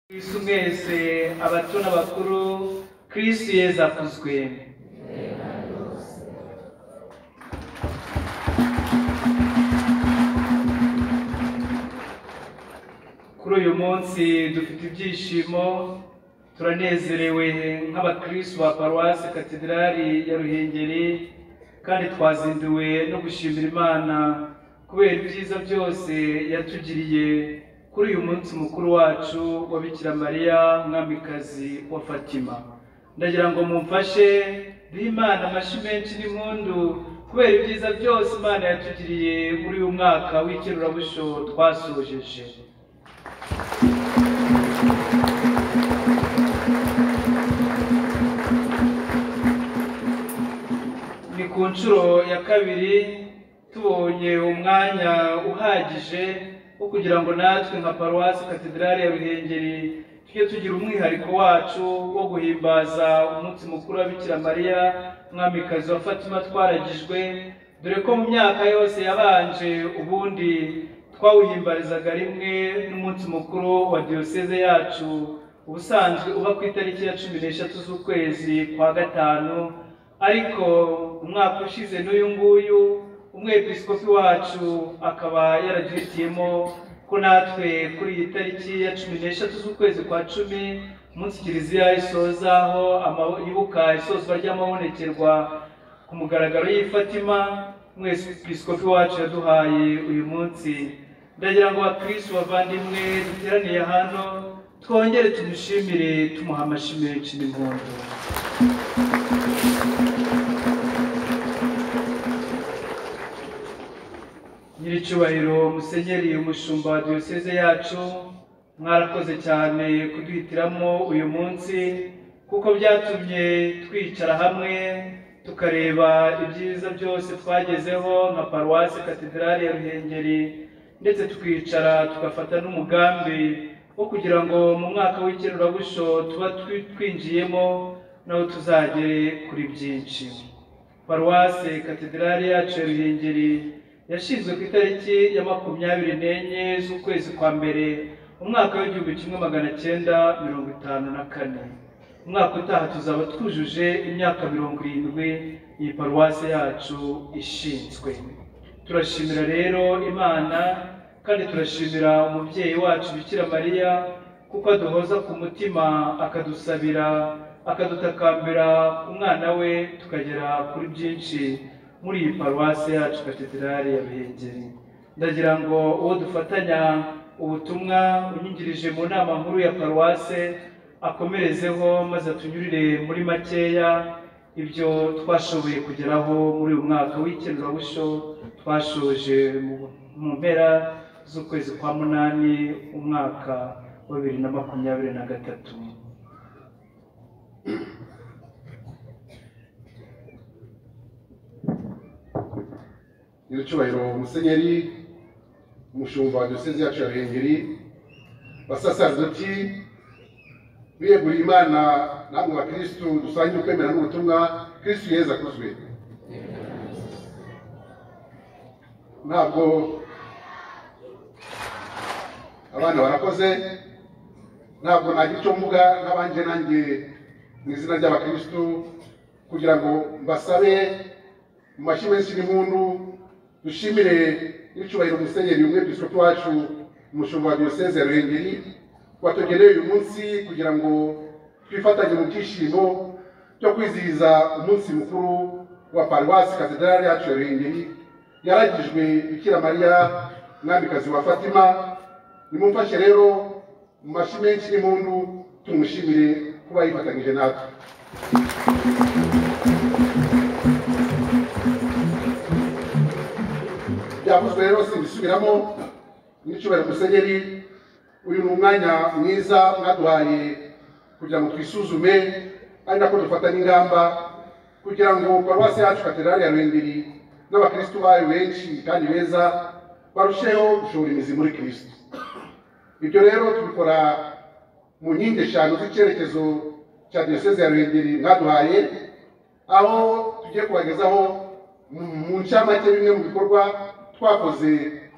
Kristu mwese abato n'abakuru Kristu Yesu akuzwe kuri uyu munsi dufite ibyishimo turanezerewe nk'abakristu ba paruwasi katedrali ya ruhengeri kandi twazinduwe no gushimira imana kubera ibyiza byose yatugiriye kuri uyu munsi mukuru wacu wa bikira mariya mwamikazi wa fatima ndagira ngo mumfashe duhe imana amashyi menshi n'impundu kubera ibyiza byose imana yatugiriye muri uyu mwaka w'ikerurabusho twasojeje ni ku nshuro ya kabiri tubonye umwanya uhagije wo kugira ngo natwe nka paruwasi katedrali ya ruhengeri tujye tugira umwihariko wacu wo guhimbaza umunsi mukuru wa bikira mariya mwamikazi wa fatima twaragijwe dore ko mu myaka yose yabanje ubundi twawuhimbarizaga rimwe n'umunsi mukuru wa diyoseze yacu ubusanzwe uba ku itariki ya cumi n'eshatu z'ukwezi kwa gatanu ariko umwaka ushize n'uyu nguyu umwepiskopi wacu akaba yaraduhitiyemo ko natwe kuri iyi tariki ya cumi n'eshatu z'ukwezi kwa cumi umunsi kiliziya isoza aho ama- yibuka isozwa ry'amabonekerwa ku mugaragaro y'i Fatima umwepiskopi wacu yaduhaye uyu munsi ndagira ngo abakristu bavandimwe duteraniye hano twongere tumushimire tumuha amashyi menshi n'impundu nyiricyubahiro musenyeri umushumba wa diyoseze yacu mwarakoze cyane kuduhitiramo uyu munsi kuko byatumye twicara hamwe tukareba ibyiza byose twagezeho nka paruwasi katedrali ya ruhengeri ndetse tukicara tugafata n'umugambi wo kugira ngo mu mwaka w'ikerurabusho tuba twi- twinjiyemo naho tuzagere kuri byinshi paruwase katedrali yacu ya ruhengeri yashinzwe ku itariki ya makumyabiri n'enye z'ukwezi kwa mbere umwaka w'igihumbi kimwe magana cyenda mirongo itanu na kane umwaka utaha tuzaba twujuje imyaka mirongo irindwi iyi paruwase yacu ishinzwe turashimira rero imana kandi turashimira umubyeyi wacu bikira mariya kuko aduhoza ku mutima akadusabira akadutakambira umwana we tukagera kuri byinshi muri iyi paruwasi yacu katedrali ya ruhengeri ndagira ngo uwo dufatanya ubutumwa unyingirije mu nama nkuru ya paruwase akomerezeho maze atunyurire muri makeya ibyo twashoboye kugeraho muri uyu mwaka w'ikenurabusho twashoje mu- mu mpera z'ukwezi kwa munani umwaka wa bibiri na makumyabiri na gatatu nyiricyubahiro musenyeri umushumba wa diyoseze yacu ya ruhengeri basaserdoti biyeguriye imana namwe bakirisitu dusangiye ukwemera n'ubutumwa kirisitu yeza akuzwe ntabwo abana barakoze ntabwo nagira icyo mvuga nk'abanje nanjye mu izina ry'abakirisitu kugira ngo mbasabe mu mashyi menshi n'impundu dushimire n'icyubahiro umusenyeri umwepiskopi wacu umushumba wa diyoseze ya ruhengeri watugeneye uyu munsi kugira ngo twifatanye mu byishimo byo kwizihiza umunsi mukuru wa paruwasi katedrali yacu ya ruhengeri yaragijwe bikira mariya mwamikazi wa fatima nimumfashe rero mu mashyi menshi n'impundu tumushimire kuba yifatanyije natwe byavuzwe rero simbisubiramo n'icyubahiro musenyeri uyu ni umwanya mwiza mwaduhaye kugira ngo twisuzume ari nako dufata n'ingamba kugira ngo paruwasi yacu katedrali ya ruhengeri n'abakirisitu bayo benshi kandi beza barusheho gushora imizi muri kirisitu ibyo rero tubikora mu nkingi eshanu z'icyerekezo cya diyoseze ya ruhengeri mwaduhaye aho tugiye kubagezaho mu- mu ncamake bimwe mu bikorwa twakoze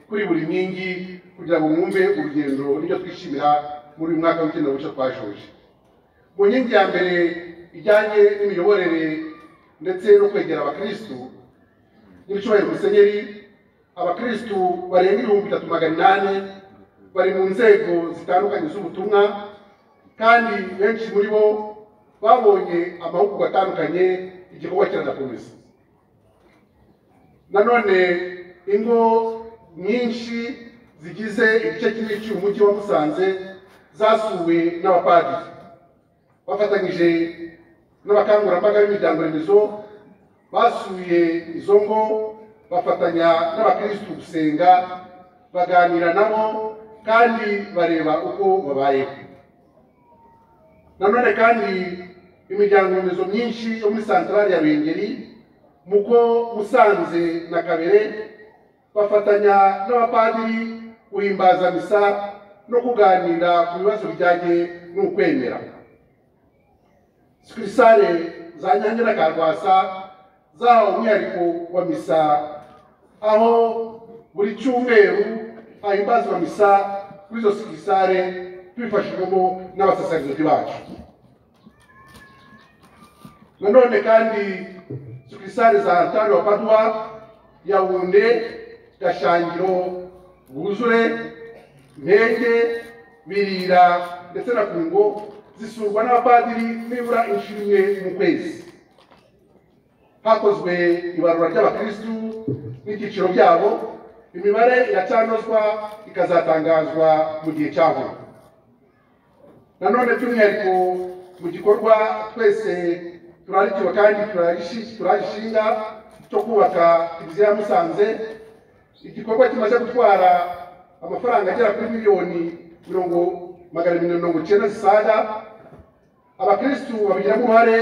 kuri buri nkingi kugira ngo mwumve urugendo n'ibyo twishimira muri uyu mwaka w'icyenda bushya twashoje mu nkingi ya mbere ijyanye n'imiyoborere ndetse no kwegera abakirisitu n'ibicyubahiro musenyeri abakirisitu barenga ibihumbi bitatu magana inani bari mu nzego zitandukanye z'ubutumwa kandi benshi muri bo babonye amahugurwa atandukanye igikorwa kiranakomeza nanone ingo nyinshi zigize igice kinini cy'uyu mujyi wa musanze zasuwe n'abapadiri bafatanyije n'abakangurambaga b'imiryango remezo basuye izo ngo bafatanya n'abakirisitu gusenga baganira nabo kandi bareba uko babayeho nanone kandi imiryango remezo myinshi yo muri santarari ya bengeri muko musanze na kabere bafatanya n'abapadiri guhimbaza misa no kuganira ku bibazo bijyanye n'ukwemera sikirisare za nyange na karwasa zahawe umwihariko wa misa aho buri cyumweru hahimbazwa misa kuri izo sikirisare tubifashijwemo n'abasaserdoti bacu nanone kandi sikisari za Antari wa Padua, Yaounde, Gashangiro, Buzure, Ntege, Birira ndetse na Kungo zisurwa n'abapadiri nibura inshuro imwe mu kwezi. Hakozwe ibarura ry'abakirisitu n'ibyiciro byabo, imibare iracanozwa ikazatangazwa mu gihe cyahora. Nanone by'umwihariko mu gikorwa twese turarikiwe kandi turagishi- turagishinga cyo kubaka kiliziya ya musanze igikorwa kimaze gutwara amafaranga agera kuri miliyoni mirongo magana abiri mirongo icyenda zisaga abakirisitu babigiramo uruhare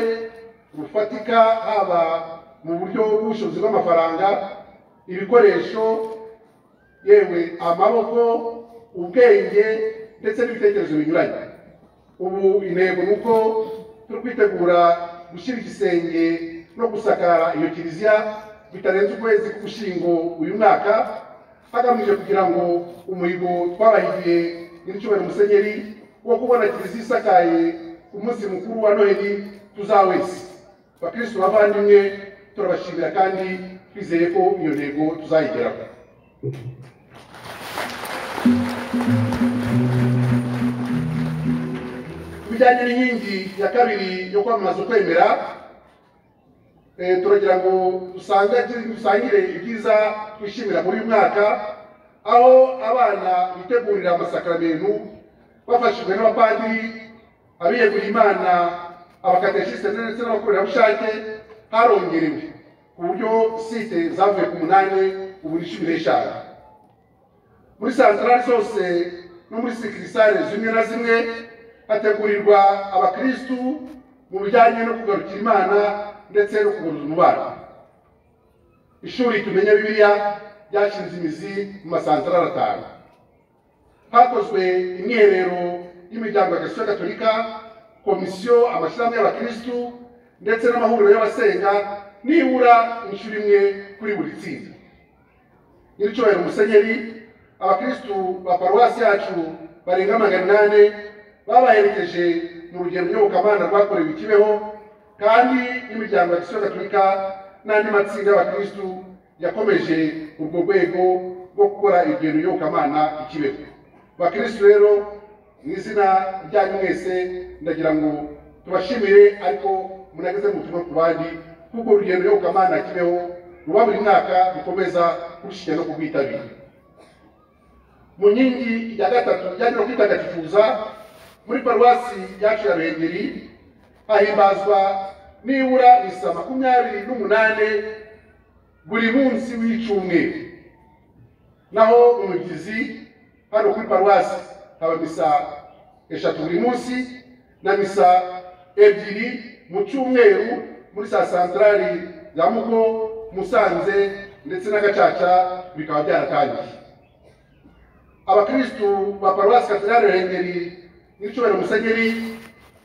rufatika haba mu buryo bw'ubushobozi bw'amafaranga ibikoresho yewe amaboko ubwenge ndetse n'ibitekerezo binyuranye ubu intego ni uko turi kwitegura gushyira igisenge no gusakara iyo kiliziya bitarenze ukwezi k'ugushyingo uyu mwaka hagamijwe kugira ngo umuhigo twabahigiye nyiricyubahiro musenyeri wo kubona kiliziya isakaye ku munsi mukuru wa noheli tuzawese bakirisitu bavandimwe turabashimira kandi twizeye ko iyo ntego tuzayigeraho bijyanye n'inkingi ya kabiri yo kwamamaza ukwemera eh, turagira ngo dusange dusangire ibyiza twishimira muri uyu mwaka aho abana bitegurira amasakaramentu bafashijwe n'abapadiri abiyeguriye imana abakateshisite ndetse n'abakorerabushake harongerewe ku buryo site zavuye ku munani ubu ni cumi n'eshanu muri santarari zose no muri sikirisare zimwe na zimwe hategurirwa abakirisitu mu bijyanye no kugarukira imana ndetse no kuguruza umubano ishuri tumenya bibiliya ryashinze imizi mu masantarari atanu hakozwe imyiherero y'imiryango ya gasiyo gatolika komisiyo amashyirahamwe y'abakirisitu ndetse n'amahuriro y'abasenga nibura inshuro imwe kuri buri tsinda nyiricyubahiro musenyeri abakirisitu ba paruwasi yacu barenga magana inani babaherekeje mu rugendo nyobokamana rwakorewe i kibeho kandi n'imiryango ya gisiyo gatolika n'andi matsinda y'abakirisitu yakomeje urwo rwego rwo gukora urugendo nyobokamana i kibeho bakirisitu rero mu izina ryanyu mwese ndagira ngo tubashimire ariko munageze mu butumwa ku bandi kuko urugendo nyobokamana kibeho ruba buri mwaka rukomeza kurushinya no kurwitabira mu nkingi ya gatatu ijyanye no kwitagatifuza muri paruwasi yacu ya ruhengeri hahimbazwa nibura misa makumyabiri n'umunane buri munsi w'icyumweru naho mu mibyizi hano kuri paruwasi haba misa eshatu buri munsi na misa ebyiri mu cyumweru muri saa santarari ya mugo musanze ndetse na gacaca bikaba byaratangiye abakirisitu ba paruwasi katedrali ruhengeri n'icyubahiro musenyeri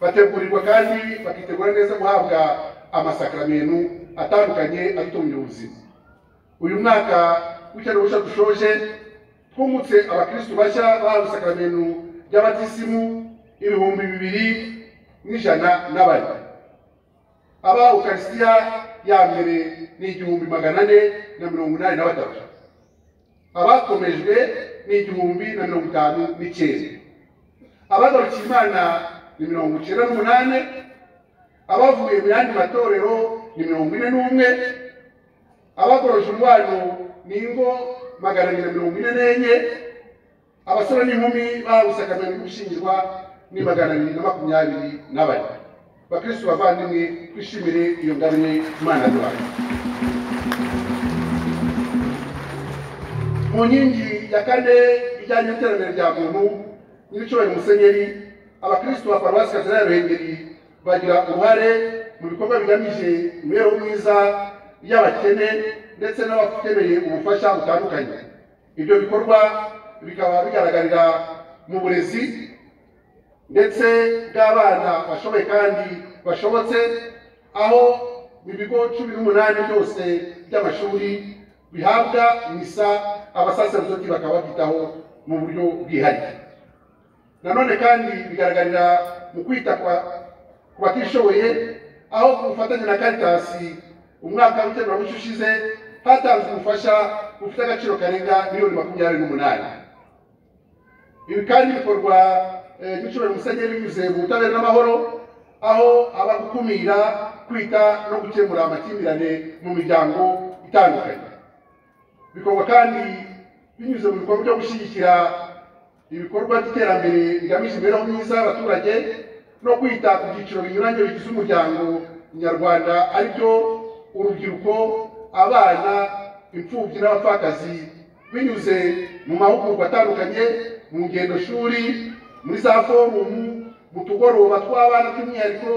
bategurirwa kandi bakitegura neza guhabwa amasakaramentu atandukanye atungira ubuzima uyu mwaka w'icyenda busha dushoje twungutse abakirisitu bashya bahawe isakaramentu by'abatisimu ibihumbi bibiri n'ijana n'abane aba ukaristiya ya mbere ni igihumbi magana ane na mirongo inani na batatu abakomejwe ni igihumbi na mirongo itanu n'icyenda abagarukiye imana ni mirongo icyenda n'umunani abavuye mu yandi matorero ni mirongo ine n'umwe abagoroje umubano ni ingo magana abiri na mirongo ine n'enye abasore n'inkumi bawusakamiye gushyingirwa ni magana abiri na makumyabiri na bane bakristo bavandimwe twishimire iyo ngabire imana duhaye mu nkingi ya kane ijyanye n'iterambere rya muntu nyiricyubahiro musenyeri abakristo ba paruwasi kazina ya ruhengeri bagira uruhare mu bikorwa bigamije imibereho myiza y'abakene ndetse n'abakeneye ubufasha butandukanye ibyo bikorwa bikaba bigaragarira mu burezi ndetse bw'abana bashoboye kandi bashobotse aho mu bigo cumi n'umunani byose by'amashuri bihabwa misa abasaserdoti bakaba babyitaho mu buryo bwihariye nanone kandi bigaragarira mu kwita kwa- ku batishoboye aho ku bufatanye na karitasi umwaka w'iteramabucu ushize hatanzwe ubufasha bufite agaciro karenga miliyoni makumyabiri n'umunani ibi kandi bikorwa eh, n'icubahiro musenyeri binyuze mu butabera n'amahoro aho aba gukumira kwita no gukemura amakimbirane mu miryango itandukanye bikorwa kandi binyuze mu bikorwa byo gushyigikira ibikorwa by'iterambere bigamije imibereho myiza y'abaturage no kwita ku byiciro binyuranye bigize umuryango nyarwanda aribyo urubyiruko abana imfubyi n'abapfakazi binyuze mu mahugurwa atandukanye mu ngendo shuri muri za forumu mu tugoroba tw'abana by'umwihariko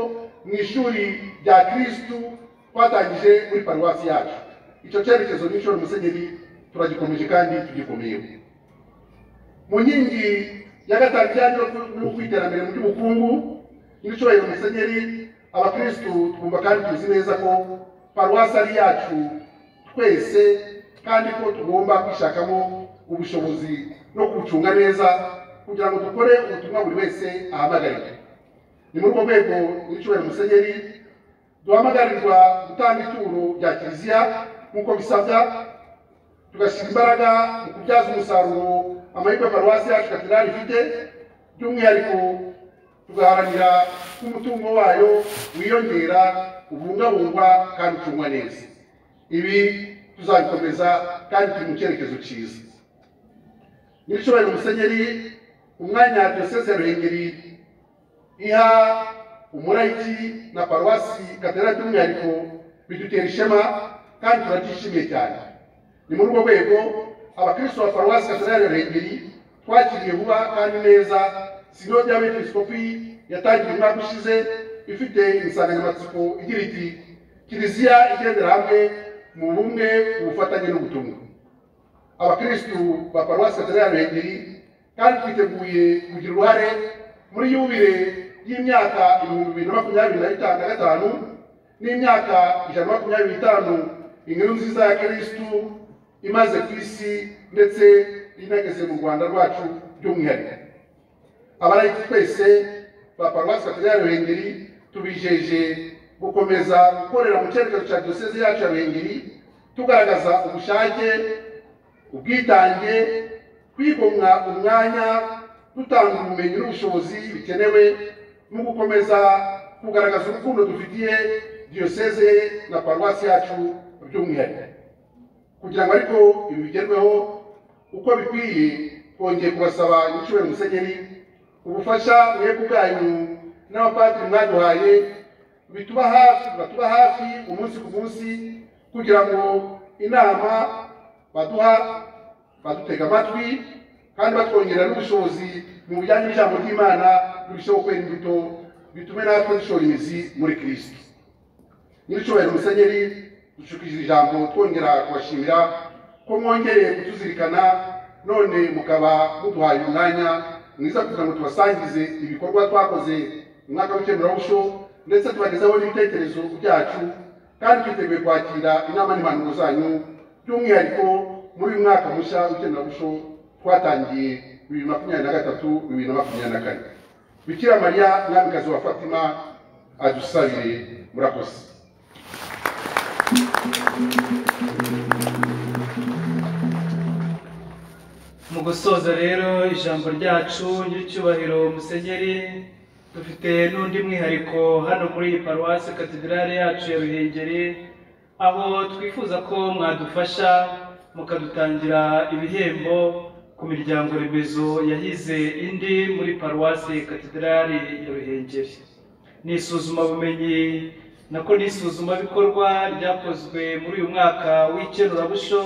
mu ishuri rya kirisitu twatangije muri paruwasi yacu icyo cyerekezo n'inshuro musenyeri turagikomeje kandi tugikomeyeho mu nkingi ya gatanu ijyanye no ku- no kwiterambere mu by'ubukungu n'ibicuruzwa musenyeri abakirisitu twumva kandi tuzi neza ko paruwasi ari yacu twese kandi ko tugomba kwishakamo ubushobozi no kubucunga neza kugira ngo dukore ubutumwa buri wese ahamagariwe ni muri urwo rwego n'ibicuruzwa musenyeri duhamagarirwa gutanga ituro rya kiliziya nk'uko bisabwa tugashyira imbaraga mu kubyaza umusaruro amahirwe paruwasi yacu katedrali ifite by'umwihariko tugaharanira ko umutungo wayo wiyongera ubungabungwa kandi ucungwa neza ibi tuzabikomeza kandi turi mu cyerekezo cyiza nyiricubahiro musenyeri umwanya diyoseze ya ruhengeri iha umurayiki na paruwasi katedrali by'umwihariko bidutera ishema kandi turabyishimiye cyane ni muri urwo rwego abakristo ba paruwasi katedrali ya ruhengeri twakiriye vuba kandi neza sinode y'abepiskopi yatangiye umwaka ushize ifite insanganyamatsiko igira iti kiliziya igendera hamwe mu bumwe ubufatanye n'ubutumwa abakristu ba paruwasi katedrali ya ruhengeri kandi twiteguye kugira uruhare muri yubire y'imyaka ibihumbi bibiri na makumyabiri na bita- na gatanu n'imyaka ijana na makumyabiri n'itanu inkuru nziza ya kirisitu imaze ku isi ndetse inageze mu rwanda rwacu by'umwihariko abarayiki twese ba paruwasi katedrali ya ruhengeri tubijeje gukomeza gukorera mu cyerekezo cya diyoseze yacu ya ruhengeri tugaragaza ubushake ubwitange kwigomwa umwanya dutanga ubumenyi n'ubushobozi bikenewe mu gukomeza kugaragaza urukundo dufitiye diyoseze na paruwasi yacu by'umwihariko kugira ngo ariko ibi bigerweho uko bikwiye twongeye kubasaba nyicubahiro musenyeri ubufasha mwebwe ubwanyu n'abapadiri mwaduhaye bituba hafi batuba hafi umunsi ku munsi kugira ngo inama baduha badutega amatwi kandi batwongerera n'ubushobozi mu bijyanye n'ijambo ry'imana birusheho kwera imbuto bitume natwe dushora imizi muri kirisito nyir'icyubahiro musenyeri dushukije ijambo twongera kubashimira ko mwongereye kutuzirikana none mukaba muduhaye umwanya mwiza kugira ngo tubasangize ibikorwa twakoze mu mwaka w'ikemurabushyo ndetse tubagezaho n'ibitekerezo byacu kandi twiteguye kwakira inama n'impanuro zanyu by'umwihariko muri uyu mwaka mushya w'ikemurabushyo twatangiye bibiri makumyabiri na gatatu bibiri na makumyabiri na kane bikira mariya mwamikazi wa fatima adusabire murakoze mu gusoza rero ijambo ryacu ry'icyubahiro musenyeri dufite n'undi mwihariko hano muri iyi paruwasi katedrale yacu ya ruhengeri aho twifuza ko mwadufasha mukadutangira ibihembo ku miryango remezo yahize indi muri paruwasi katedrale ya ruhengeri ni isuzumabumenyi nako ni isuzumabikorwa ryakozwe muri uyu mwaka w'ikenurabusho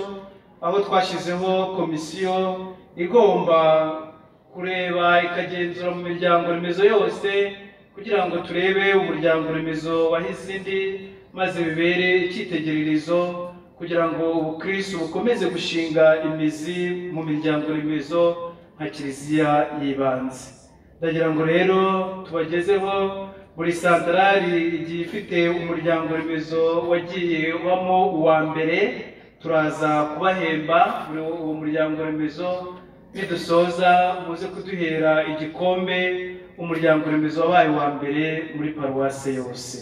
aho twashyizeho komisiyo igomba kureba ikagenzura mu miryango remezo yose kugira ngo turebe umuryango remezo wahize indi maze bibere icyitegererezo kugira ngo ubukristo bukomeze gushinga imizi mu miryango remezo nka kiliziya y'ibanze ndagira ngo rero tubagezeho buri santarari igiye ifite umuryango remezo wagiye ubamo uwa mbere turaza kubahemba muri uwo muryango remezo nidusoza muze kuduhera igikombe umuryango remezo wabaye uwa mbere muri paruwase yose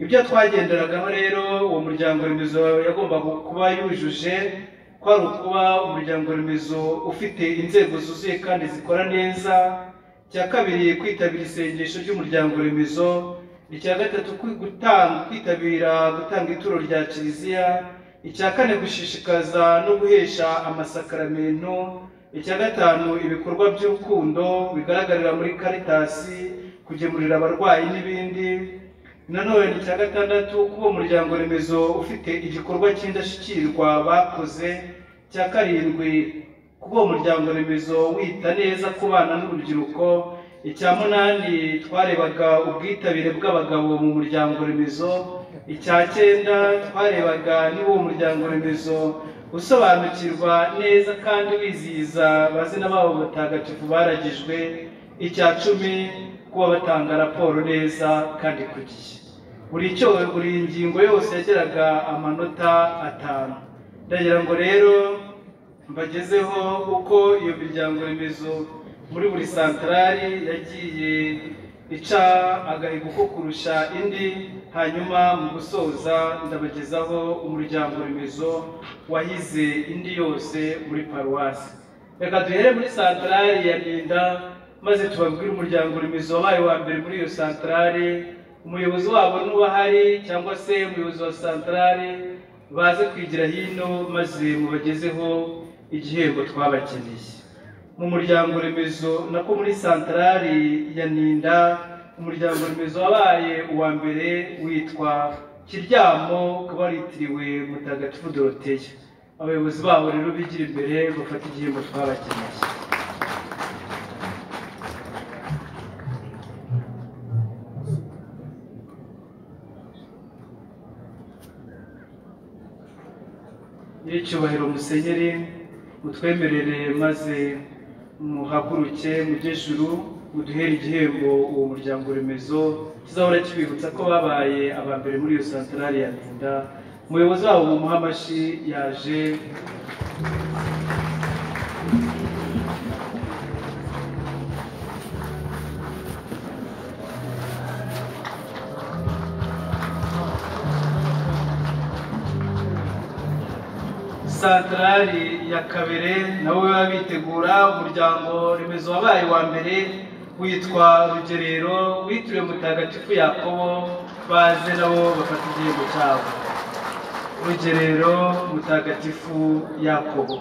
ibyo twagenderagaho rero uwo muryango remezo yagombaga kuba yujuje kwari ukuba umuryango remezo ufite inzego zuzuye kandi zikora neza icya kabiri kwitabira isengesho ry'umuryango remezo icya gatatu kwi- guta- kwitabira gutanga ituro rya kiliziya icya kane gushishikaza no guhesha amasakaramentu icya gatanu ibikorwa by'urukundo bigaragarira muri karitasi kugemurira abarwayi n'ibindi nanone ni icya gatandatu kuba umuryango remezo ufite igikorwa cy'indashyikirwa bakoze cya karindwi kuba umuryango remezo wita neza ku bana n'urubyiruko icya munani twarebaga ubwitabire bw'abagabo mu muryango remezo icya cyenda twarebaga niba uwo muryango remezo usobanukirwa neza kandi wizihiza abazina babo batagatifu baragijwe icya cumi kuba batanga raporo neza kandi ku gihe buri cyo buri ngingo yose yageraga amanota atanu ndagira ngo rero mbagezeho uko iyo miryango remezo muri buri santarari yagiye ica agahigo ko kurusha indi hanyuma mu gusoza ndabagezaho umuryango remezo wahize indi yose muri paruwasi reka duhere muri santarari ya Rinda maze tubabwire umuryango remezo wabaye uwa mbere muri iyo santarari umuyobozi wabo nuba ahari cyangwa se umuyobozi wa santarari baze kwigira hino maze mubagezeho igihembo twabakeneye mu muryango remezo nako muri santarari ya ninda umuryango remezo wabaye uwa mbere witwa kiryamo ukaba waritiriwe mutagatifu doroteya abayobozi babo rero bigira imbere bafata igihembo twabakeneye nyiricyubahiro musenyeri mutwemerere maze muhaguruke mujye juru muduhere igihembo uwo muryango remezo kizahora kibibutsa ko babaye aba mbere muri iyo santarari ya Ntinda umuyobozi wabo mu muhamashi yaje santarari ya kabere nabo baba bitegura umuryango remezo wabaye wa mbere witwa rugerero witiriwe mutagatifu yakobo baze nabo bafata igihembo cyabo rugerero mutagatifu yakobo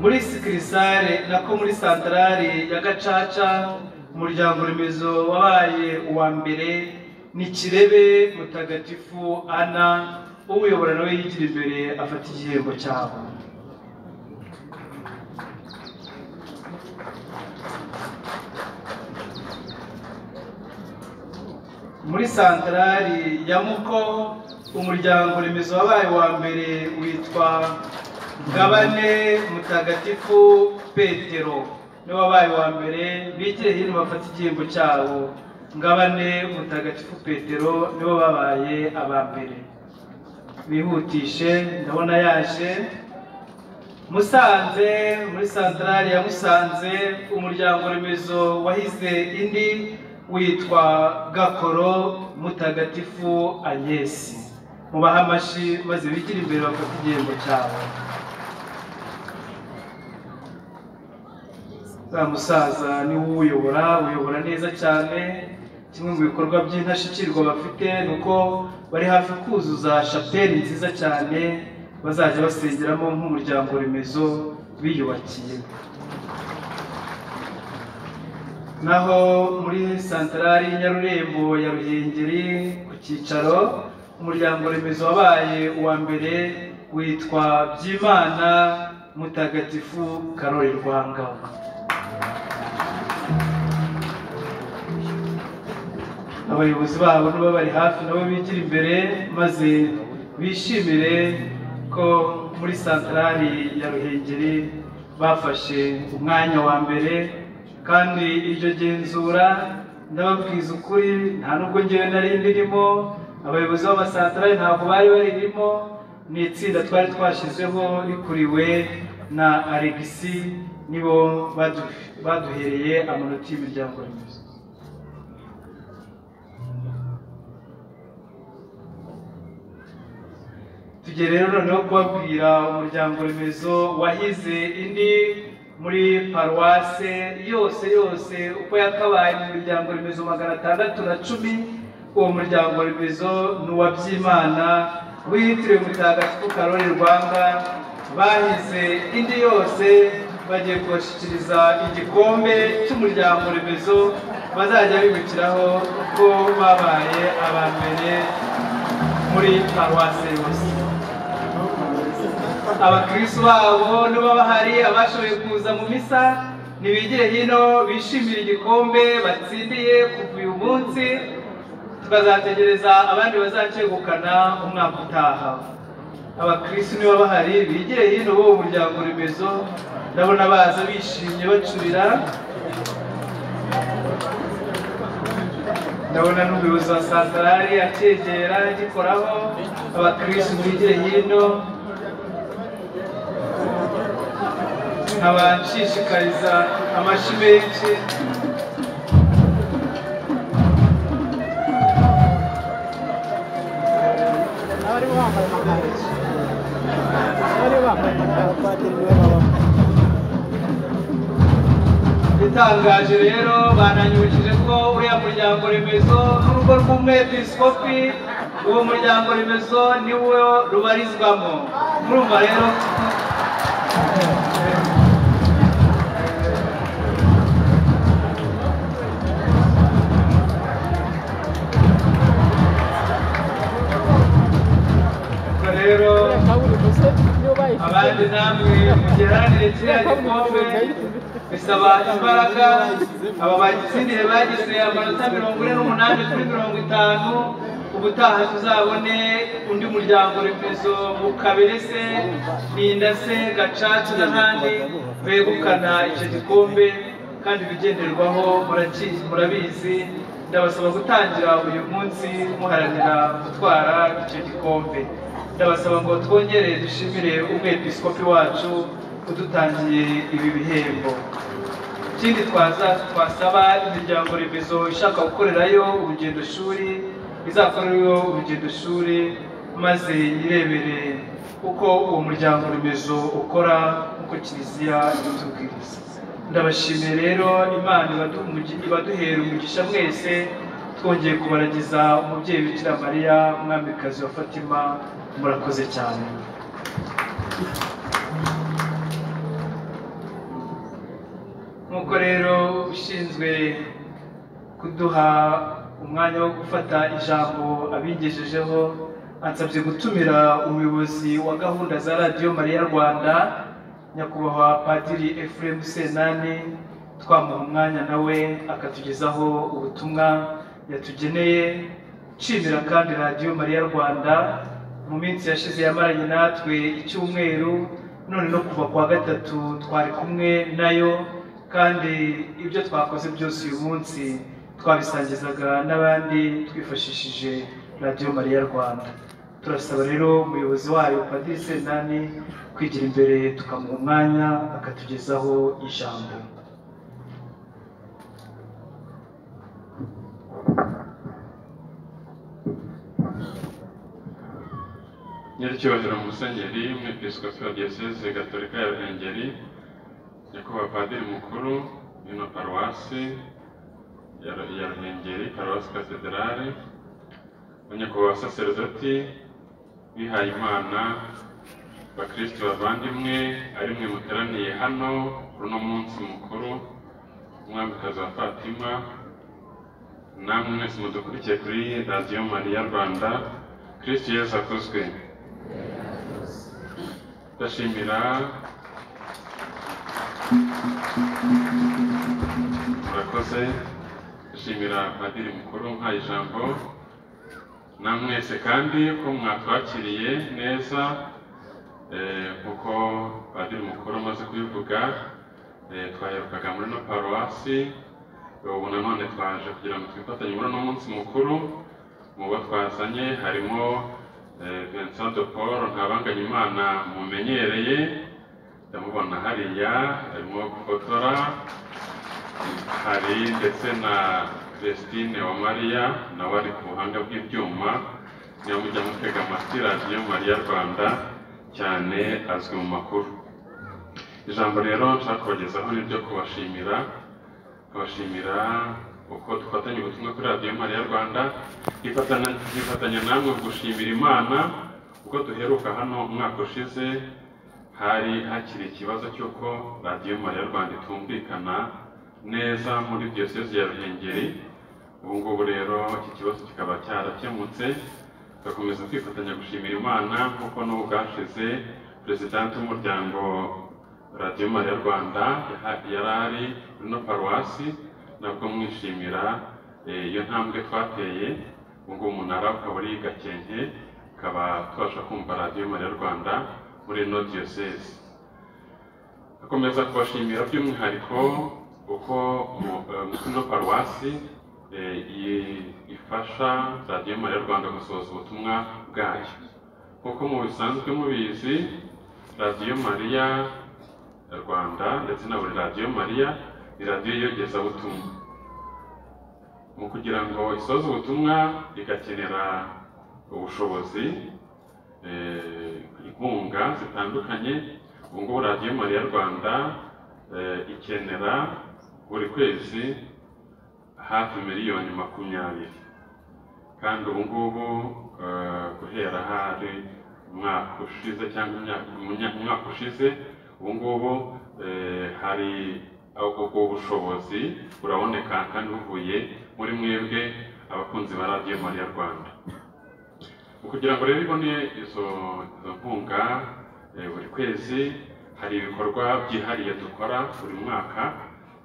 muri sikirisare nako muri santarari ya gacaca umuryango remezo wabaye uwa mbere ni kirebe mutagatifu ana umuyobora nawe yigira imbere afata igihembo cyabo muri santarari ya muko umuryango remezo wabaye wa mbere witwa ngabane mutagatifu petero niwe wabaye wa mbere bigire hino bafata igihembo cyabo ngabane mutagatifu petero nibo babaye aba mbere bihutishe ndabona yaje musanze muri santarari ya musanze umuryango remezo wahize indi witwa gakoro mutagatifu agnes mubahe amashyi maze bigire imbere bafate igihembo cyabo za musaza niwe uyobora uyobora neza cyane kimwe mu bikorwa by'indashyikirwa bafite ni uko bari hafi kuzuza shapeli nziza cyane bazajya basengeramo nk'umuryango remezo biyubakiye naho muri santarari nyarurembo ya ruhengeri ku cyicaro umuryango remezo wabaye uwa mbere witwa byimana mutagatifu karori rwanga abayobozi babo nibo bari hafi nabo bigira imbere maze bishimire ko muri santarari ya ruhengeri bafashe umwanya wa mbere kandi iryo genzura ndababwiza ukuri nta nubwo ngewe nari ndirimo abayobozi b'amasantarari ntabwo bari baririmo ni itsinda twari twashyizeho rikuriwe na alegisi nibo badu- baduhereye amanota y'imiryango remezo tugiye rero noneho kubabwira umuryango remezo wahize indi muri paruwase yose yose uko yakabaye mu miryango remezo magana atandatu na cumi uwo muryango remezo ni uwa byimana wiyitiriwe mutagatifu karori rwanga bahize indi yose bagiye kubashyikiriza igikombe cy'umuryango remezo bazajya bibukiraho ko babaye aba mbere muri paruwase yose abakirisitu babo nibo bahari abashoboye kuza mu misa ntibigire hino bishimire igikombe batsindiye kuva uyu munsi tukazategereza abandi bazacyegukana umwaka utaha abakirisitu nibo bahari bigire hino bo umuryango remezo ndabona baza bishimye bacurira ndabona n'umuyobozi wa santarari acyegera agikoraho abakirisitu bigire hino nkaba nshishikariza amashyi menshi abari bambaye amakanzu abari bambaye abapadiri niwe babamo itangaje rero bananyujije ko uriya muryango remezo n'urugo rw'umwepisikopi uwo muryango remezo niwo rubarizwamo murumva rero ubwo rero kaburi gusa niyo bayifite abandi namwe mugeranire kiriya gikombe bisaba imbaraga aba batsindiye bagize amanota mirongo ine n'umunani kuri mirongo itanu ubutaha tuzabone undi muryango remezo mu kabere se ninda se gacaca n'ahandi begukana icyo gikombe kandi ibigenderwaho muraki- murabizi ndabasaba gutangira uyu munsi muharanira gutwara icyo gikombe ndabasaba ngo twongere dushimire umwepisikopi wacu udutangiye ibi bihembo ikindi twaza twasaba imiryango remezo ishaka gukorerayo urugendo shuri izakoreyo urugendo shuri maze yirebere uko uwo muryango remezo ukora nk'uko kiliziya ibitubwiriza ndabashimiye rero imana ibadu- umugi- ibaduhera umugisha mwese twongeye kubaragiza umubyeyi bikira mariya umwamikazi wa fatima murakoze cyane nk'uko rero ushinzwe kuduha umwanya wo gufata ijambo abigejejeho ansabye gutumira umuyobozi wa gahunda za radiyo mariya rwanda nyakubahwa padiri efuremu senani twamuha umwanya nawe akatugezaho ubutumwa yatugeneye nshimira kandi radiyo mariya rwanda mu minsi yashize yamaranye natwe icyumweru none no kuva kuwa gatatu twari kumwe nayo kandi ibyo twakoze byose uyu munsi twabisangizaga n'abandi twifashishije radiyo mariya rwanda turasaba rero umuyobozi wayo padiri senani kwigira imbere tukamuha umwanya akatugezaho ijambo nyiracyubahiro musenyeri umwepiskopi wa diyoseze gatolika ya ruhengeri nyakubahwa padiri mukuru w'ino paruwasi ya Ru- ya ruhengeri paruwasi katedarale nyakubahwa saseredoti bihaye imana bakristo bavandimwe ari mwe muteraniye hano kuri uno munsi mukuru umwamikazi wa fatima namwe mwese mudukurikiye kuri radiyo mariya rwanda kristo yesu akozwe ndashimira murakoze ndashimira padiri mukuru nka ijambo namwese kandi ko mwatwakiriye neza eh, kuko padiri mukuru amaze kubivuga eh, twaherukaga muri no paruwasi ubu nanone twaje kugira ngo twifatanye muri uno munsi mukuru mu bo twazanye harimo eh, Vincent de Paul ntabanganye imana mumenyereye ndamubona hariya arimo gufotora hari ndetse na Vestine wa Mariya nawe ari ku buhanga bw'ibyuma niyo mujya mutega amatwi radiyo Mariya Rwanda cyane azwi mu makuru ijambo rero nshaka kubagezaho ni iryo kubashimira kubashimira uko dufatanya ubutumwa kuri radiyo mariya rwanda twifatana- twifatanya namwe gushimira imana uko duheruka hano umwaka ushize hari hakiri ikibazo cy'uko radiyo mariya rwanda itumvikana neza muri diyosezi ya ruhengeri ubu ngubu rero iki kibazo kikaba cyarakemutse tugakomeza kwifatanya gushimira imana kuko n'ubu bwashize perezidanti w'umuryango radiyo mariya rwanda yaha- yari ari muri no paruwasi nabwo mwishimira eh, iyo ntambwe twateye ubu ngubu umunara ukaba uri i gakenke ukaba tubasha kumva radiyo mariya rwanda muri ino diyosezi akomeza kubashimira by'umwihariko uko mu- eh, muri ino paruwasi eh, i- ifasha radiyo mariya rwanda gusohoza ubutumwa bwayo kuko mu bisanzwe mubizi radiyo mariya rwanda ndetse na buri radiyo mariya ni radiyo iyogezabutumwa mu kugira ngo isoze ubutumwa igakenera ubushobozi eh, inkunga zitandukanye ubu ngubu radiyo mariya rwanda eh, ikenera buri kwezi hafi miliyoni makumyabiri kandi ubu ngubu eh, guhera hari umwaka ushize cyangwa imyaka- umwanya- umwaka ushize ubu ngubu eh, hari ubwo ubwo bushobozi buraboneka kandi buvuye muri mwebwe abakunzi ba radiyo mariya rwanda Mu kugira ngo rero ibone izo izo nkunga eh, buri kwezi hari ibikorwa byihariye dukora buri mwaka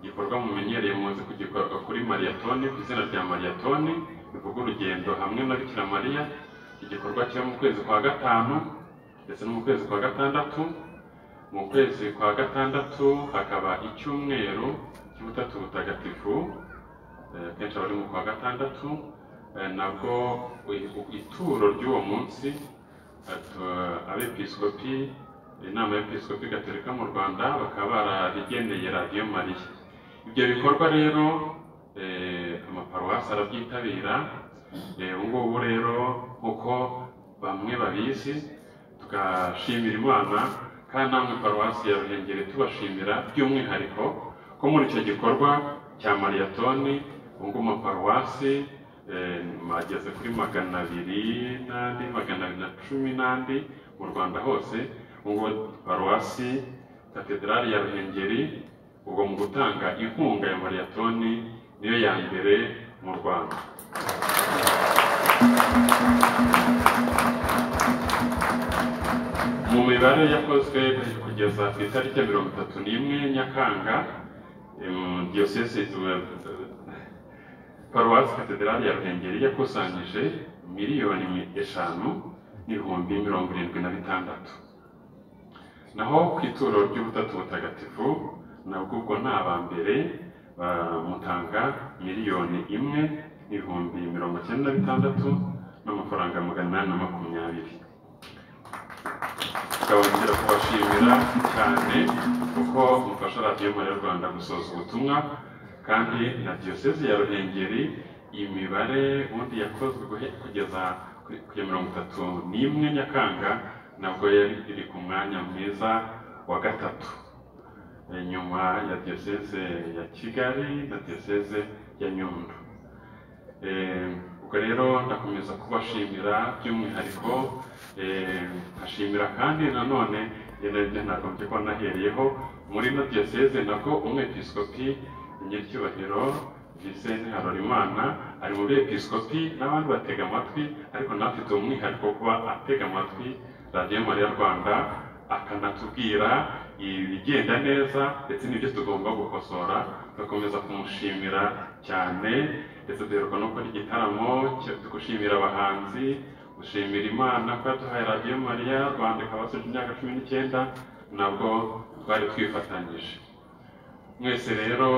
igikorwa mumenyereye muzi kugikorwa kuri mariyatoni ku izina rya mariyatoni bivuga urugendo hamwe na bikira mariya iki gikorwa kiba mu kwezi kwa gatanu ndetse no mu kwezi kwa gatandatu mu kwezi kwa gatandatu hakaba icyumweru cy'ubutatu butagatifu eh, akenshi abari mu kwa gatandatu eh, nabwo i- ituro ry'uwo munsi atu- abepiskopi inama y'episkopi gatolika mu rwanda bakaba bararigeneye radiyo mariya ibyo bikorwa rero eh, amaparuwasi arabyitabira eh, ubu ngubu rero nk'uko bamwe babizi tugashimira imana kandi namwe paruwasi ya ruhengeri tubashimira by'umwihariko ko muri icyo gikorwa cya mariyatoni ubu ngubu amaparuwasi eh, ageze kuri magana abiri n'andi magana abiri na cumi n'andi mu rwanda hose ubu ngubu paruwasi katedrali ya ruhengeri ubwo mu gutanga inkunga ya mariyatoni niyo ya mbere mu rwanda mu mibare yakozwe kugeza ku itariki ya mirongo itatu n'imwe nyakanga em, diyoseze eh, paruwasi katedrali ya ruhengeri yakusanyije miliyoni eshanu n'ibihumbi mirongo irindwi na bitandatu naho ku ituro ry'ubutatu butagatifu nabwo ubwo ni abambere bamutanga miliyoni imwe n'ibihumbi mirongo icyenda na bitandatu n'amafaranga magana inani na makumyabiri makumyabiri tukabongera kubashimira cyane kuko mufasha radiyo y'u rwanda gusoza ubutumwa kandi na diyoseze ya ruhengeri imibare ubundi yakozwe guhe- kugeza kuri- kugeza mirongo itatu n'imwe nyakanga nabwo yari iri ku mwanya mwiza wa gatatu Eh, nyuma ya diyoseze ya kigali na diyoseze ya nyundo Eh, ubwo rero ndakomeza kubashimira by'umwihariko eh, nkashimira kandi nanone ibyo nagombye ko nahereyeho muri ino diyoseze nabwo umwepiskopi nyir'icyubahiro Vincent Harorimana ari mu bepiskopi n'abandi batega amatwi ariko nawe afite umwihariko wo kuba atega amatwi radiyo mariya rwanda akanatubwira ibigenda neza ndetse n'ibyo tugomba gukosora tugakomeza kumushimira cyane ndetse duheruka no gukora igitaramo cyo gushimira abahanzi gushimira imana ko yaduhaye radiyo mariya rwanda ikaba yasoje imyaka cumi n'icyenda nabwo twari twifatanyije mwese rero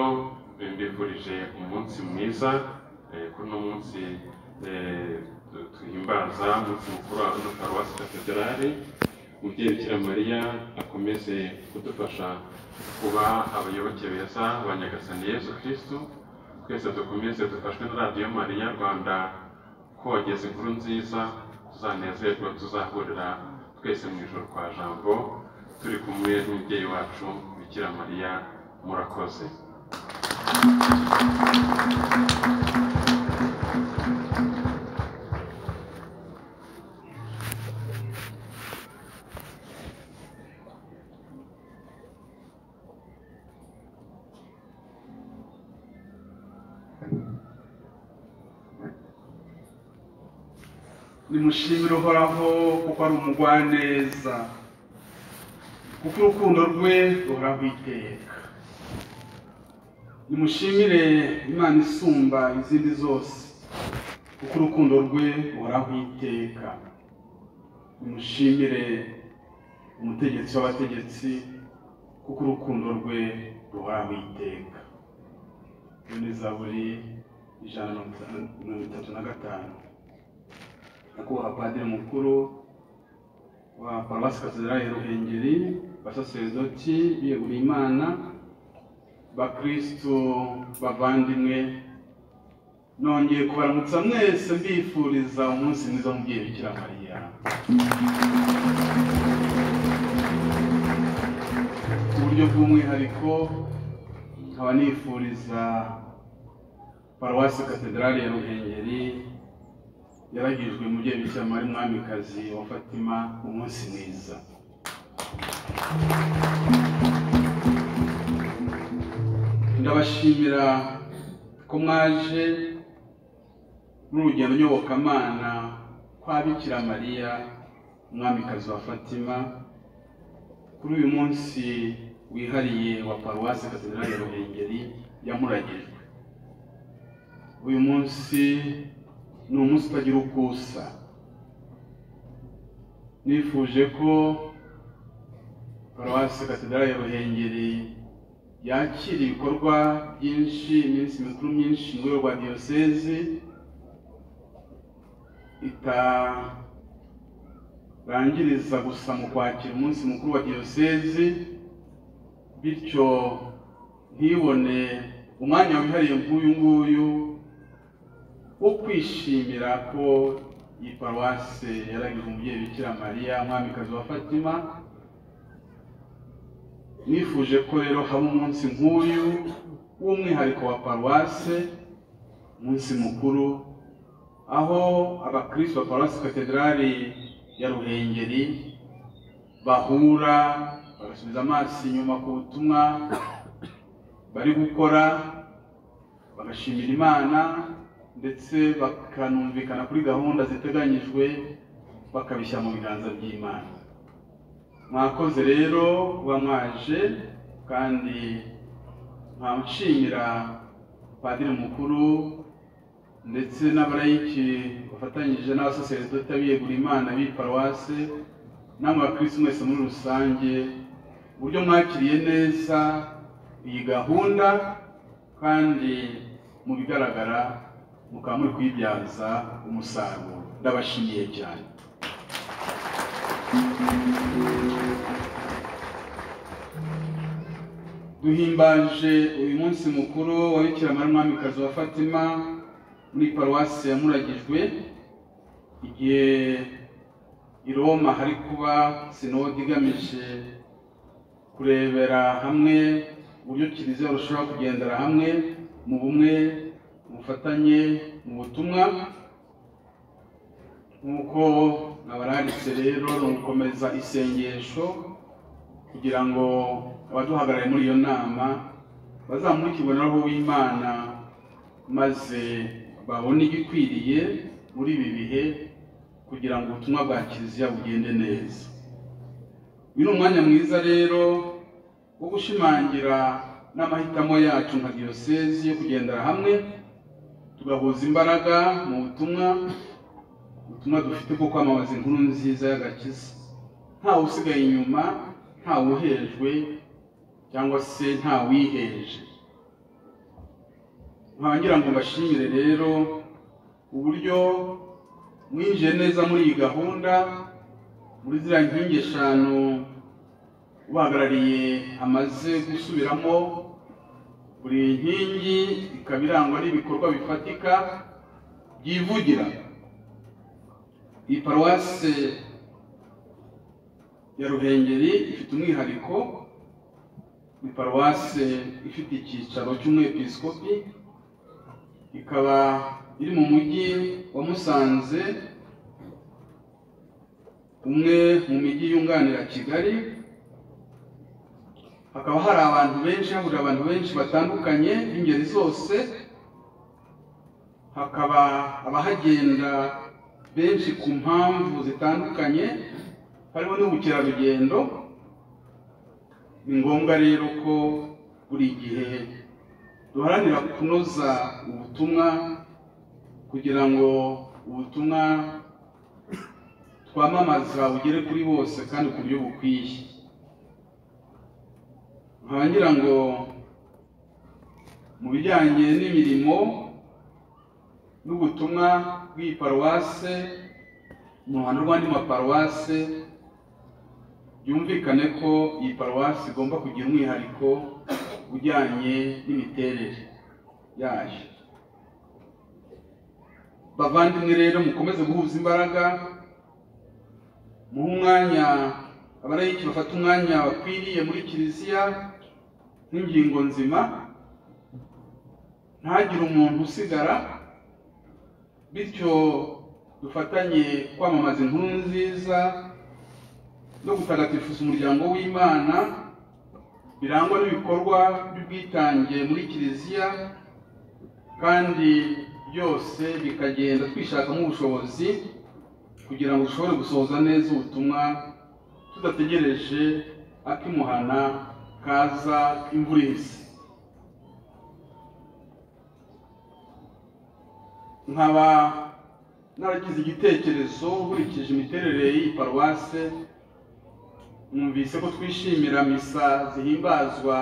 mbifurije umunsi mwiza eh, kuri uno munsi eh, tu- duhimbaza umunsi mukuru wa runo paruwasi katedrali umubyeyi bikira mariya akomeze kudufasha kuba abayoboke beza ba nyagasani yesu kristo twese dukomeze dufashwe na radiyo mariya rwanda kogeza inkuru nziza tuzanezerwa tuzahurira twese mu ijoro kwa jambo turi kumwe n'umubyeyi wacu bikira mariya murakoze nimushimire uhoraho kuko ari umugwaneza kuko urukundo rwe ruhoraho iteka nimushimire imana isumba izindi zose kuko urukundo rwe ruhoraho iteka nimushimire umutegetsi w'abategetsi kuko urukundo rwe ruhoraho iteka iyo ni zaburi ijana na mirongo itanu- mirongo itatu na gatanu nyakubahwa padiri mukuru wa paruwasi katedrali ya ruhengeri basaserdoti biyeguriye imana bakristo bavandimwe nongeye kubaramutsa mwese mbifuriza umunsi mwiza w'umubyeyi bikira mariya ku buryo bw'umwihariko nkaba nifuriza paruwasi katedrali ya ruhengeri yaragijwe mu gihe cy'amari mwamikazi wa fatima umunsi mwiza ndabashimira ko mwaje n'urugendo nyobokamana kwa bikira mariya umwamikazi wa fatima kuri uyu munsi wihariye wa paruwasi katedrali ya ruhengeri yamuragijwe uyu munsi ni umunsi utagira uko usa nifuje ko paruwasi katedrali ya ruhengeri yakira ibikorwa byinshi iminsi mikuru myinshi mu rwego rwa diyosezi itarangiriza gusa mu kwakira umunsi mukuru wa diyosezi bityo ntibone umwanya wihariye nk'uyu nguyu wo kwishimira ko iyi paruwase yaragize umubyeyi bikira mariya umwamikazi wa fatima nifuje ko rero haba umunsi nk'uyu w'umwihariko wa paruwase umunsi mukuru aho abakristo ba paruwasi katedrali ya ruhengeri bahura bagasubiza amaso inyuma ku butumwa bari gukora bagashimira imana ndetse bakanumvikana kuri gahunda ziteganyijwe bakabishyira mu biganza by'imana mwakoze rero kuba mwaje kandi nshimira padiri mukuru ndetse n'abarayiki bafatanyije n'abasaseredoti abiyegura imana b'i paruwase namwe bakirisi mwese muri rusange uburyo mwakiriye neza iyi gahunda kandi mu bigaragara mukaba muri kuyibyaza umusaruro ndabashimiye cyane duhimbaje uyu munsi mukuru wa bikira mariya umwamikazi wa fatima muri paruwasi ya muragijwe igihe i roma hari kuba sinode igamije kurebera hamwe uburyo kiliziya barushaho kugendera hamwe mu bumwe mu bufatanye mu butumwa nk'uko nabararitse rero ni ugukomeza isengesho kugira ngo abaduhagarariye muri iyo nama bazamurikirwe na roho w'imana maze babone igikwiriye muri ibi bihe kugira ngo ubutumwa bwa kiliziya bugende neza uyu ni umwanya mwiza rero wo gushimangira n'amahitamo yacu nka diyosezi yo kugendera hamwe tugahuza imbaraga mu butumwa ubutumwa dufite bwo kwamamaza inkuru nziza y'agakiza ntawe usigaye inyuma ntawe uhejwe cyangwa se ntawiheje ngira ngo mbashimire rero uburyo mwinjiye neza muri iyi gahunda muri ziriya nkingi eshanu ubahagarariye amaze gusubiramo buri nkingi ikaba irangwa n'ibikorwa bifatika byivugira iyi paruwase ya ruhengeri ifite umwihariko ni paruwase ifite icyicaro cy'umwepiskopi ikaba iri mu mujyi wa musanze umwe mu mijyi yunganira kigali hakaba hari abantu benshi hahurira abantu benshi batandukanye b'ingeri zose hakaba abahagenda benshi ku mpamvu zitandukanye harimo n'ubukerarugendo ni ngombwa rero ko buri gihe duharanira kunoza ubutumwa kugira ngo ubutumwa twamamaza bugere kuri bose kandi ku buryo bukwiye nkaba ngira ngo mu bijyanye n'imirimo n'ubutumwa bw'iyi paruwase mu ruhando rw'andi maparuwase byumvikane ko iyi paruwasi igomba kugira umwihariko ujyanye n'imiterere yayo bavandimwe rero mukomeze guhuza imbaraga muhe umwanya abarayiki bafata umwanya bakwiriye muri kiliziya nk'ingingo nzima ntagire umuntu usigara bityo dufatanye kwamamaza inkuru nziza no gutagatifuza umuryango w'imana birangwa n'ibikorwa by'ubwitange muri kiliziya kandi byose bikagenda twishakamo ubushobozi kugira ngo dushobore gusohoza neza ubutumwa tudategereje akimuhana kaza imvura ihise nkaba naragize igitekerezo nkurikije imiterere y'iyi paruwase numvise ko twishimira misa zihimbazwa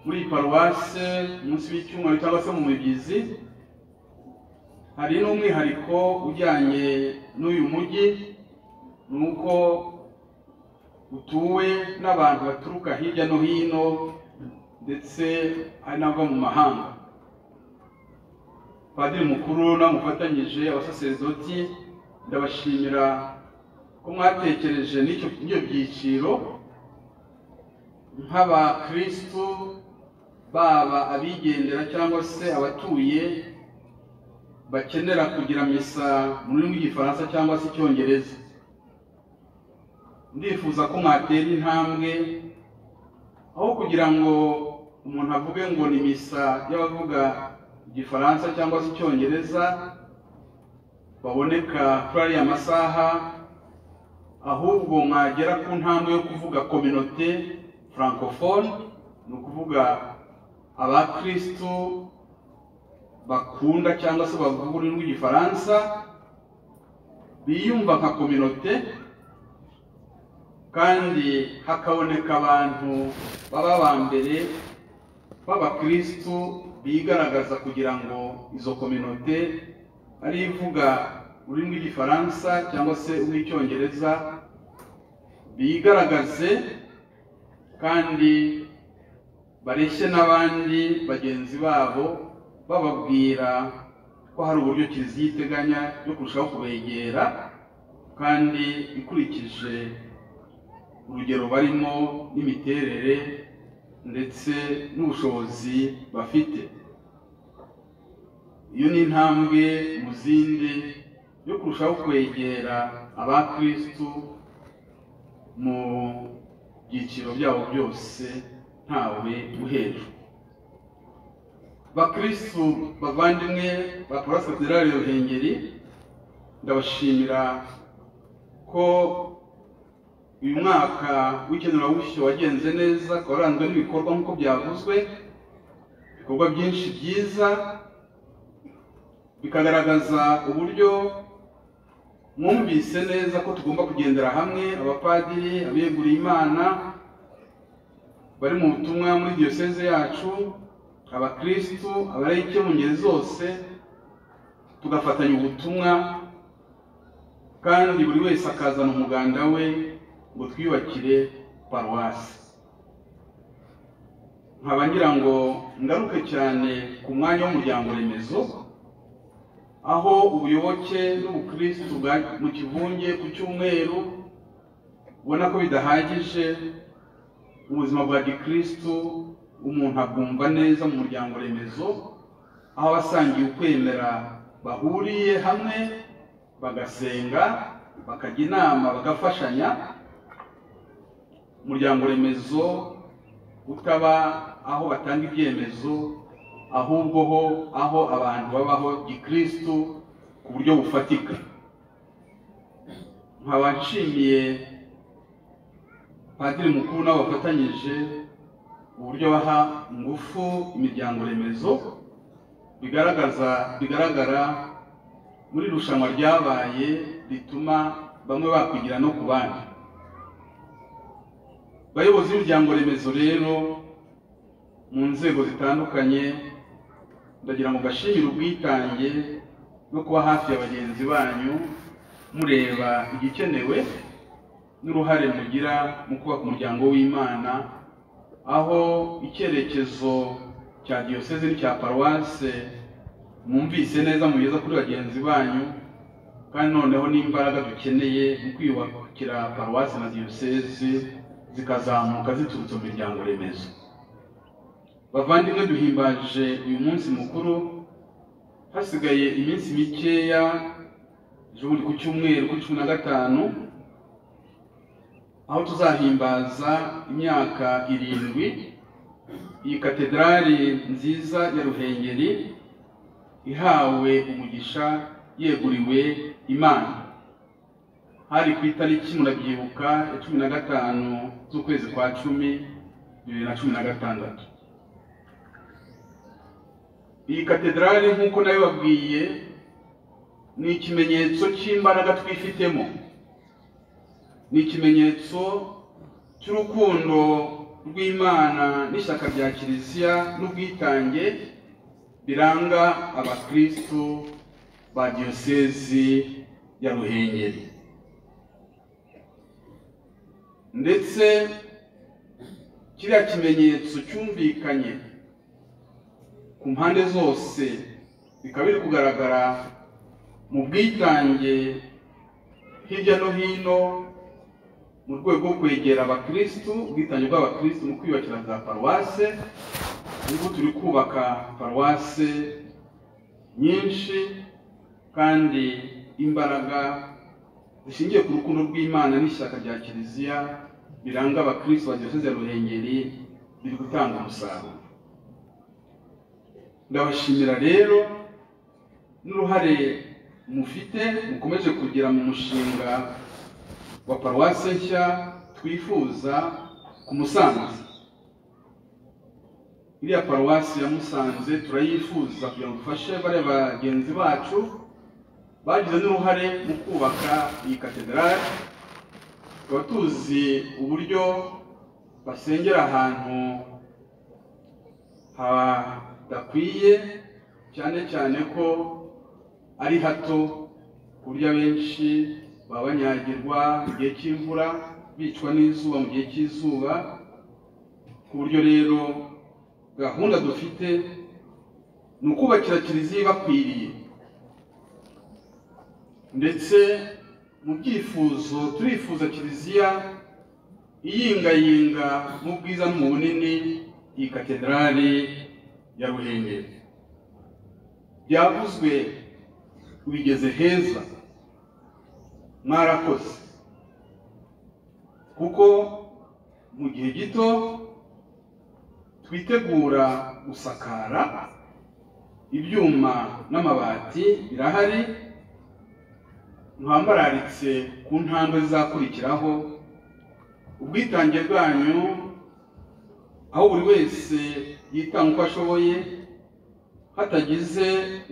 muri iyi paruwase munsi w'icyumweru cyangwa se mu mibyizi hari n'umwihariko ujyanye n'uyu mujyi ni uko utuwe n'abantu baturuka hirya no hino ndetse hari n'abava mu mahanga padiri mukuru namufatanyije abasaserdoti ndabashimira ko mwatekereje n'icyo byiciro nk'abakirisitu baba abigendera cyangwa se abatuye bakenera kugira misa mu rurimi rw'igifaransa cyangwa se icyongereza ndifuza ko mwatera intambwe aho kugira ngo umuntu avuge ngo ni misa y'abavuga igifaransa cyangwa se icyongereza baboneka kuri ariya masaha ahubwo mwagera ku ntambwe yo kuvuga kominote francophone ni ukuvuga abakirisitu bakunda cyangwa se bavuga ururimi rw'igifaransa biyumva nka kominote kandi hakaboneka abantu baba ba mbere b'abakirisitu bigaragaza kugira ngo izo kominote ari ivuga ururimi rw'igifaransa cyangwa se urw'icyongereza bigaragaze kandi bareshye n'abandi bagenzi babo bababwira ko hari uburyo kiliziya iteganya byo kurushaho kubegera kandi ikurikije urugero barimo n'imiterere ndetse n'ubushobozi bafite iyo ni intambwe mu zindi yo kurushaho kwegera abakirisitu mu byiciro byabo byose ntawe uhejwe bakirisitu bavandimwe ba paruwasi katedrali ya ruhengeri ndabashimira ko uyu mwaka w'ikenurabushyo wagenze neza ukaba waranzwe n'ibikorwa nk'uko byavuzwe ibikorwa byinshi byiza bikagaragaza uburyo mwumvise neza ko tugomba kugendera hamwe abapadiri abeguriye imana bari mu butumwa muri diyoseze yacu abakirisitu abarayike mu ngeri zose tugafatanya ubutumwa kandi buri wese akazana umuganda we ngo twiyubakire paruwasi nkaba ngira ngo ngaruke cyane ku mwanya w'umuryango remezo aho ubuyoboke n'ubukirisitu bwa mu kivunge ku cyumweru ubona ko bidahagije ubuzima bwa gikirisitu umuntu akumva neza mu muryango remezo aho abasangiye ukwemera bahuriye hamwe bagasenga bakajya inama bagafashanya umuryango remezo utaba aho batanga ibyemezo ahubwo ho aho abantu babaho gikirisitu ku buryo bufatika nkaba nshimiye padiri mukuru n'abafatanyije uburyo baha ingufu imiryango remezo bigaragaza bigaragara muri irushanwa ryabaye rituma bamwe bakwigira no ku bandi bayobozi b'imiryango remezo rero mu nzego zitandukanye ndagira ngo gashimire ubwitange no kuba hafi ya bagenzi banyu mureba igikenewe n'uruhare mugira mu kubaka umuryango w'imana aho icyerekezo cya diyoseze n'icya paruwase mwumvise neza mugeza kuri bagenzi banyu kandi noneho n'imbaraga dukeneye mu kwiyubakira paruwasi na diyoseze zikazamuka ziturutse mu miryango remezo bavandimwe duhimbaje uyu munsi mukuru hasigaye iminsi mikeya ubundi ku cyumweru kuri cumi na gatanu aho tuzahimbaza imyaka irindwi iyi katedrali nziza ya ruhengeri ihawe umugisha yeguriwe imana hari ku itariki murabyibuka ya cumi na gatanu z'ukwezi kwa cumi bibiri na cumi na gatandatu iyi katedrali nk'uko nayo babwiye ni ikimenyetso cy'imbaraga twifitemo ni ikimenyetso cy'urukundo rw'imana n'ishyaka rya kiliziya n'ubwitange biranga abakirisitu ba diyosezi ya ruhengeri ndetse kiriya kimenyetso cyumvikanye ku mpande zose bikaba biri kugaragara mu bwitange hirya no hino mu rwego rwo kwegera abakirisitu ubwitange bw'abakirisitu mu kwiyubakira za paruwase nibwo turi kubaka paruwase nyinshi kandi imbaraga zishingiye ku rukundo rw'imana n'ishyaka rya kiliziya biranga abakirisitu ba diyoseze ya ruhengeri biri gutanga umusaruro ndabashimira rero n'uruhare mufite mukomeje kugira mu mushinga wa paruwase nshya twifuza ku musanze iriya paruwasi ya musanze turayifuza kugira ngo dufashe bariya bagenzi bacu bagize n'uruhare mu kubaka iyi katedrali tuba tuzi uburyo basengera ahantu hadakwiye cyane cyane ko ari hato ku buryo abenshi baba banyagirwa igihe cy'imvura bicwa n'izuba mu gihe cy'izuba ku buryo rero gahunda dufite ni ukubakira kiliziya ibakwiriye ndetse mu byifuzo turifuza kiliziya iyingayinga mu bwiza no mu bunini iyi katedrali ya ruhengeri byavuzwe bigeze heza mwarakoze kuko mu gihe gito twitegura gusakara ibyuma n'amabati birahari mwambararitse ku ntambwe zizakurikiraho ubwitange bwanyu aho buri wese yitanga uko ashoboye hatagize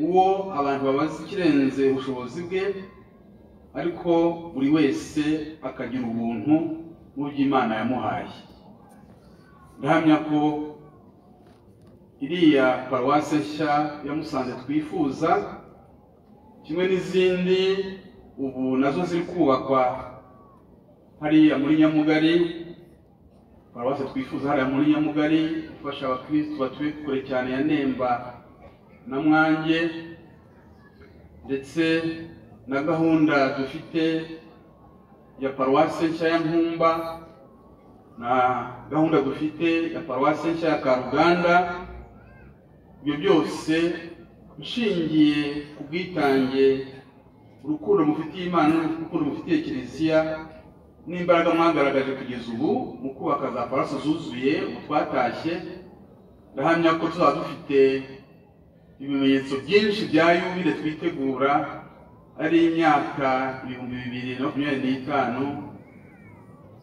uwo abantu babaza ikirenze ubushobozi bwe ariko buri wese akagira ubuntu mu by'imana yamuhaye ndahamya ko iriya paruwasi nshya ya musanze twifuza kimwe n'izindi ubu nazo ziri kubakwa hariya muri nyamugari paruwasi twifuza hariya muri nyamugari ifasha abakirisitu batuye kure cyane ya nemba na mwange ndetse na gahunda dufite ya paruwasi nshya ya nkumba na gahunda dufite ya paruwasi nshya ya karuganda ibyo byose nshingiye ku bwitange urukundo mufitiye imana n'urukundo mufitiye kiliziya n'imbaraga mwagaragaje kugeza ubu mu kubaka za paruwasi zuzuye ubu twatashye ndahamya ko tuzaba dufite ibimenyetso byinshi bya yubile twitegura ari imyaka ibihumbi bibiri na makumyabiri n'itanu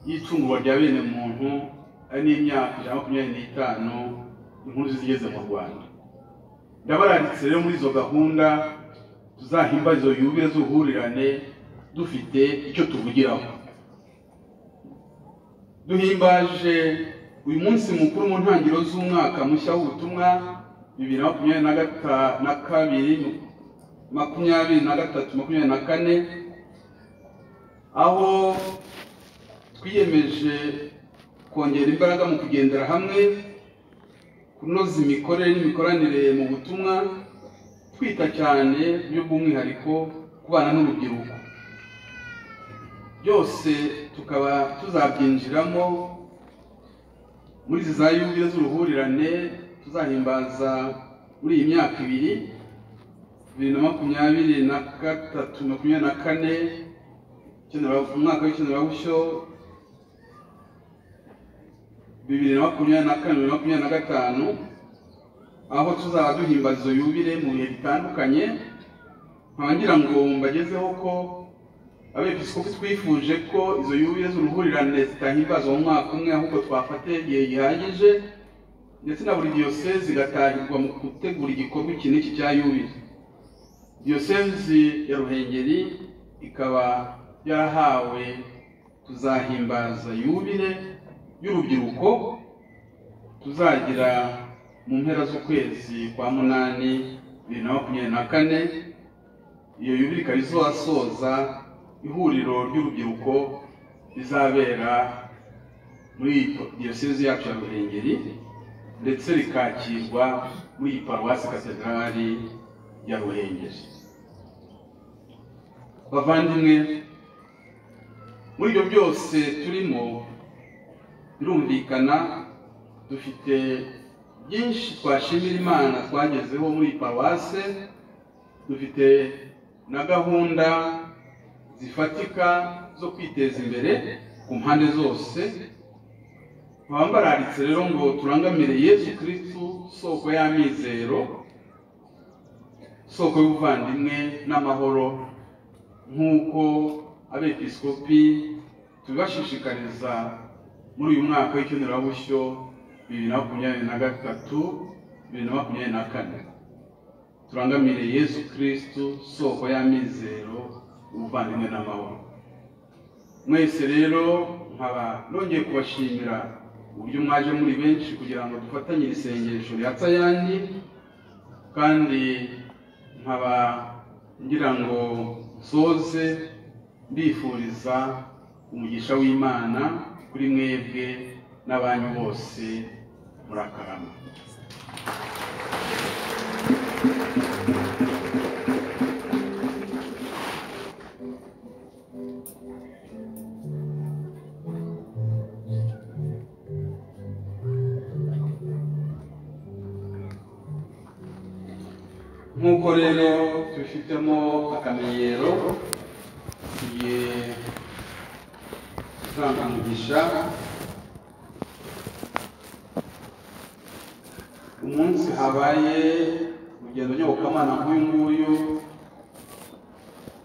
y'icungurwa rya bene muntu ari n'imyaka ijana makumyabiri n'itanu inkuru zigeze mu rwanda ndabararitse rero muri izo gahunda tuzahimba izo yubile z'uruhurirane dufite icyo tuvugiraho duhimbaje uyu munsi mukuru mu ntangiriro z'umwaka mushya w'ubutumwa bibiri na makumyabiri na kabiri makumyabiri na gatatu makumyabiri na kane aho twiyemeje kongera imbaraga mu kugendera hamwe kunoza imikorere n'imikoranire mu butumwa twita cyane byo by'umwihariko ku bana n'urubyiruko byose tukaba tuzabyinjiramo muri izi za yubile z'uruhurirane tuzahimbaza muri iyi myaka ibiri bibiri na makumyabiri na gatatu makumyabiri na kane umwaka w'ikenerabushyo bibiri na makumyabiri na kane bibiri na makumyabiri na gatanu aho tuzaba duhimbaza izo yubire mu bihe bitandukanye nkaba ngira ngo mbagezeho ko abepiskopi twifuje ko izo yubire z'uruhurirane zitahimbazwa mu mwaka umwe ahubwo twafate igihe gihagije ndetse na buri diyoseze igatahirwa mu gutegura igikorwa iki n'iki cya yubire diyosezi ya ruhengeri ikaba yarahawe kuzahimbaza yubire y'urubyiruko tuzagira mu mpera z'ukwezi kwa munani bibiri na makumyabiri na kane iyo yubire ikaba izasoza ihuriro ry'urubyiruko rizabera muri diyosezi yacu ya ruhengeri ndetse rikakirwa muri iyi paruwasi katedrali ya ruhengeri bavandimwe muri ibyo byose turimo birumvikana dufite byinshi twashimira imana twagezeho muri paruwase dufite na gahunda zifatika zo kwiteza imbere ku mpande zose bambararitse rero ngo turangamire yesu kirisitu soko y'amizero soko y'ubuvandimwe n'amahoro nk'uko abepiskopi tubibashishikariza muri uyu mwaka w'ikenerabushyo bibiri na makumyabiri na gatatu bibiri na makumyabiri na kane turangamire yesu kirisitu soko y'amizero ubuvandimwe n'amahoro mwese rero nkaba nongeye kubashimira uburyo mwaje muri benshi kugira ngo dufatanye isengesho rya tayani kandi nkaba ngira ngo nsoze mbifuriza umugisha w'imana kuri mwebwe n'abanyu bose murakarama nk'uko rero tubifitemo akamenyero tugiye gutanga umugisha umunsi habaye urugendo nyobokamana nk'uyu nguyu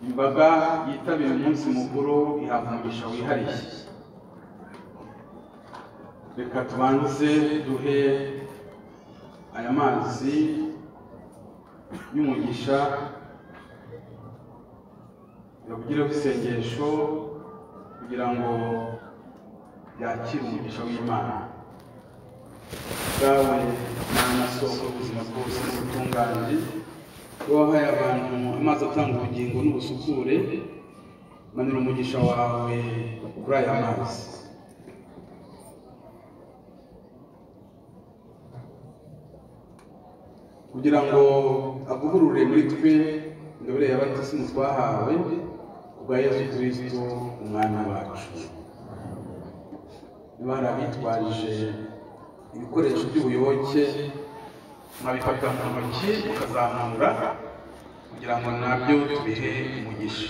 imbaga yitabira umunsi mukuru ihabwa umugisha wihariye reka tubanze duhe aya mazi y'umugisha bakugireho isengesho kugira ngo byakire umugisha w'imana bwawe ni amasoko y'ubuzima bwose n'ubutungane uba wahaye abantu amazi atanga ubugingo n'ubusukure manura umugisha wawe kuri aya mazi kugira ngo avugurure muri twe ingabire y'abatisimu twahawe kubwa yesu kirisito umwana wacu niba hari abitwaje ibikoresho by'ubuyoboke mwabifata mu ntoki mukazamura kugira ngo nabyo tubihe umugisha